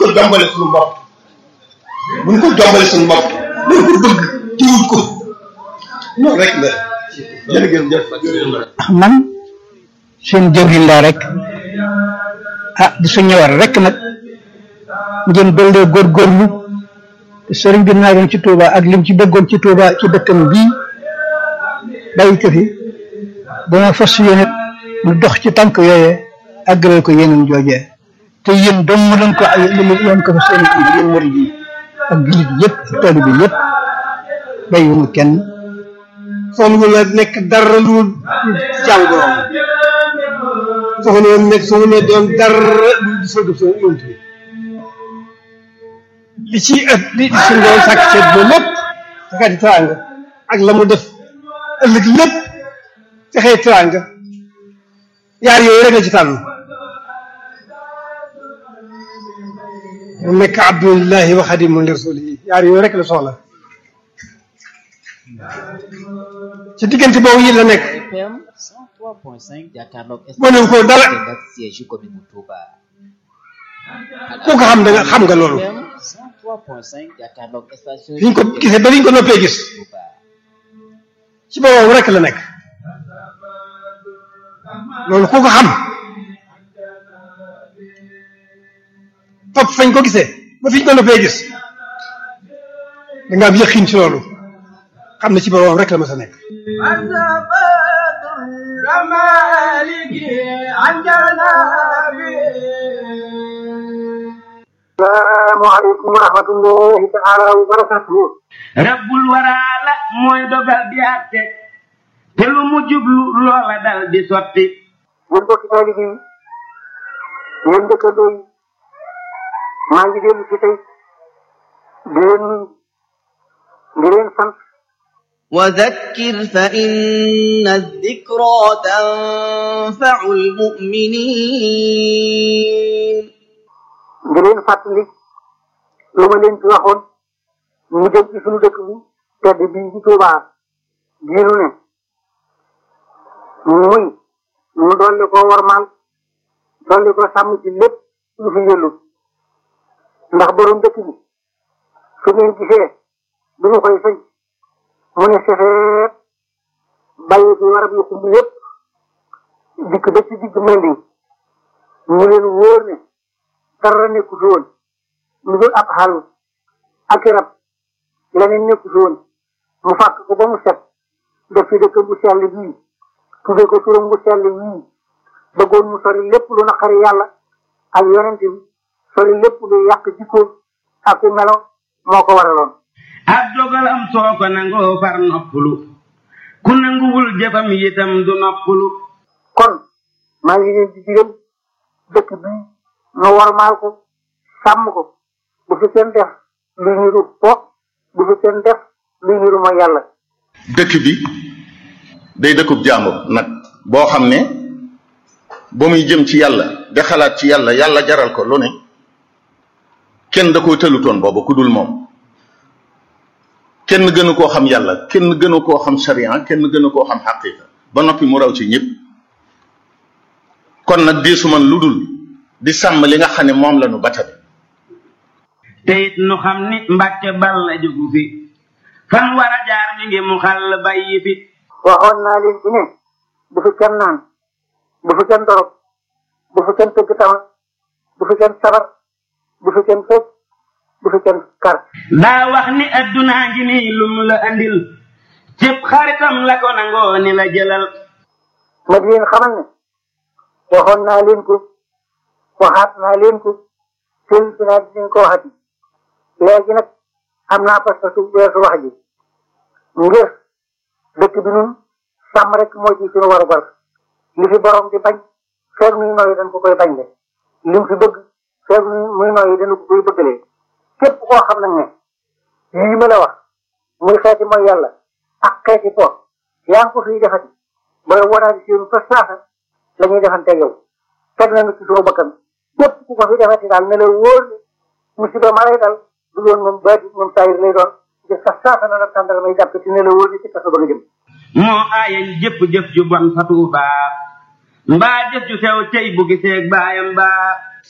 ko jombale suñu bopp buñ ko jombale suñu bopp buñ ko bëgg tiwut ko noonu rek la jërëjëf man seen jëwriñ laa rek ah di su ñëwar rek nag ngeen dollee góorgóorlu te sëriñ bi naagoon ci Touba ak lim ci bëggoon ci Touba ci dëkkam bii bàyyi ko fi dana fas yéene mu dox ci tànk yooyee àggalal ko yeneen joojee te yéen dong mu doon ko ay yéen ko fa seen i yéen murid yi ak jullit yëpp ak taalibe bi yëpp bàyyiwuñu kenn soxla la nekk dara lu jàngoroom soxla woon nekk soxla doon dara lu di soog a soog yonent bi li ci ëpp li suñu doon sàkk ceeb ba lépp fexeeti teraanga ak la mu def ëllëg lépp fexee teraanga yaar yooyu rek la ci tànn mu nekk abdullahi wa xadimu li rasulihi yaar yooyu rek la soxla ci diggante boobu yi la nekk FM 103.5 jàkkaarloog mënuñ ko dara ak siège yu commune bu Touba. ku ko xam da nga xam nga loolu FM 103.5 jàkkaarloog station fi ñu ko gisee ba fi ñu ko noppee gis Touba. ci boobu rek la nekk loolu ku ko xam topp fañ ko gisee ba fi ñu ko noppee gis da nga am yëqin ci loolu xam ne ci boroom rek la ma sa nekk salaamaaleykum wa rahmatullahi taala wa barakatuhu rabbul waraala mooy dogal di àtte te lu mu jublu loola dal di sotti yéen mbokki taalibe yi yéen dëkkandoo yi maa ngi dellu si tey di leen nuyu di leen sant وذكر فإن الذكرى تنفع المؤمنين di leen fàttali lu ma leen ci waxoon mu jëm ci sunu dëkk bi tedd bii ci Tuubaa diinu ne muy mu dolli ko warmaal dolli ko sàmm ci lépp lu fi yëllu ndax borom dëkk bi su ngeen gisee bi mu koy sëñ mu ne sefeet bàyyi bi warab yu xumb yépp dikk ba ci digg mendi mu leen wóor ne dara nekku fi woon lu dul ab xàll ak i rab leneen nekku fi woon mu fàkk ko ba mu set def fi dëkk bu sell bii tudde ko turam bu sell wii bëggoon mu sori lépp lu naqari yàlla ak yonent bi sori lépp lu yàq jikko ak ku melo moo ko waraloon ab dogalam soo ko nangoo far noppalu ku nanguwul jëfam yitam du noppalu kon maa ngi leen di digal dëkk bii nu warmaal ko sàmm ko bu fi kenn def lu niru po bu fi kenn def lu niru mooy yàlla dëkk bi day dëkkub jàmbur nag boo xam ne ba muy jëm ci yàlla di xalaat ci yàlla yàlla jaral ko lu ne kenn da koo tëlutoon booba ku dul moom kenn gënu koo xam yàlla kenn gënu koo xam sharia kenn gënu koo xam xaqiqa ba noppi mu raw ci ñëpp kon nag diisu man lu dul di sàmm li nga xam ne moom la nu batabi te it nu xam ni mbàkke bal la jógu fi fan war a jaar mi ngi mu xàll bàyyi fi waxoon naa leen ci ne bu fi kenn naan bu fi kenn dorog bu fi kenn tëgg tama bu fi kenn sabar bu fi kenn fecc bu fi kenn kar daa wax ni addunaa ngi nii lum la andil cëpp xaritam la ko nangoo ni la jëlal ma di leen xamal ne waxoon naa leen ko waxaat naa leen ko seen si naa dinañ ko waxati léegi nag am naa parce que weesu wax ji ngir dëkk bi nun sàmm rek moo ci suñu war a bar li fi borom di bañ feeg muy nooyi dañ ko koy bañ de li mu fi bëgg feeg muy nooyi dañu ko koy bëggalee képp koo xam nag ne yii ma la wax muy xeeti mooy yàlla ak xeeti po yaa ngi ko fiy defati booy waraati seen fa saasa la ñuy defante yow teg nañu ci suñu bakkan képp ku ko fi defati daal ne la wóor ne musiba ma lay dal du doon moom baati moom saayir lay doon jëf sa saasa na la tàndal may jàpp ci ne la wóor ne ci kaso ba nga jëm moo aayañ jëpp jëf ju bon fa tuubaa mbaa jëf ju sew cey bu giseeg baayam baa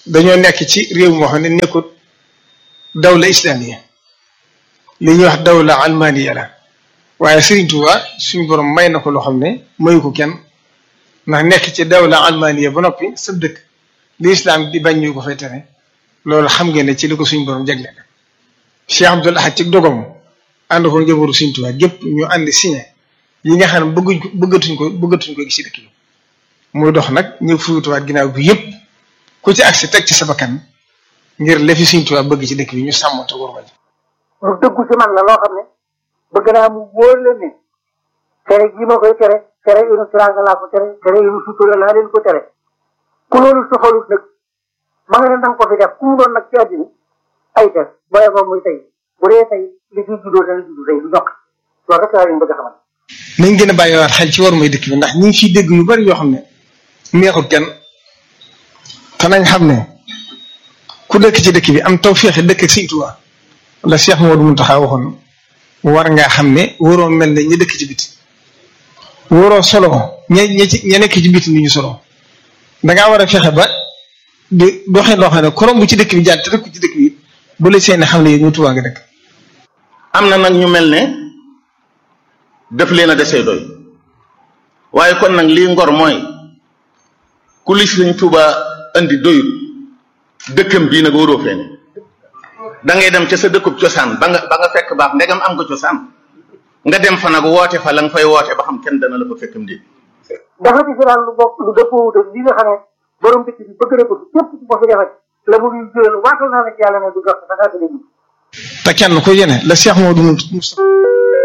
dañoo nekk ci réew moo xam ne nekkut dawla islamiya li ñuy wax dawla almaniya la waaye Serigne Touba suñu borom may na ko loo xam ne mayu ko kenn ndax nekk ci dawla almaniya ba noppi sab dëkk li islam di bañ ñu ko fay tere loolu xam ngeen ne ci li ko suñu borom jagleel Cheikh Abdoul Ahad ci dogam ànd ko njabootu Serigne Touba gépp ñu ànd signé yi nga xam ne bëgguñ ko bëggatuñ ko bëggatuñ ko gis ci dëkk bi muy dox nag ñu fuyutuwaat ginnaaw bi yëpp ku ci agsi teg ci sa bakkan ngir lefi Serigne Touba bëgg ci dëkk bi ñu sàmm te war ji lu dëggu ci man la loo xam ne bëgg naa mu wóor leen ne tere ji ma koy tere tere inu tiraanga laa ko tere tere inu sutura laa leen ko tere ku loolu soxalut nag ma nga ne nanga ko fi def ku mu doon nag ci àddina ay def booye ko muy tey bu dee tey li fi juddoo dana juddu tey du ñokk loolu rek laa leen bëgg a xamal nañ gën a bàyyiwaat xel ci war mooy dëkk bi ndax ñu ngi fiy dégg yu bari yoo xam ne neexut kenn te nañ xam ne ku dëkk ci dëkk bi am taw féexe dëkk ak Sëriñ Tuubaa la Cheikh Modou Mountakha waxoon war ngaa xam ne waroo mel ne ñi dëkk ci biti waroo solo ña ña ci ña nekk ci biti ni ñu solo dangaa war a fexe ba di doxee loo xam ne korom bu ci dëkk bi jaar te dëkk ci dëkk bi bu la seen xam ne yéen ñu Tuubaa nga dëkk. am na nag ñu mel ne def leen a desee doy waaye kon nag lii ngor mooy ku li Sëriñ Tuubaa andi doyut dëkkam bii nag waroo fee ne da ngay dem ca sa dëkkub cosaan ba nga ba nga fekk baax ndegam am nga cosaan nga dem fa nag woote fa la nga fay woote ba xam kenn dana la fa fekkam déet dafa ci daal lu bokk lu dëppoo wut ak li nga xam ne borom dëkk bi bëgg na ko képp ku ko fi defati la mu ngi jël waatal naa la ci yàlla ne du jot da ngaa gën a te kenn ku yene la Cheikh Modou Moustapha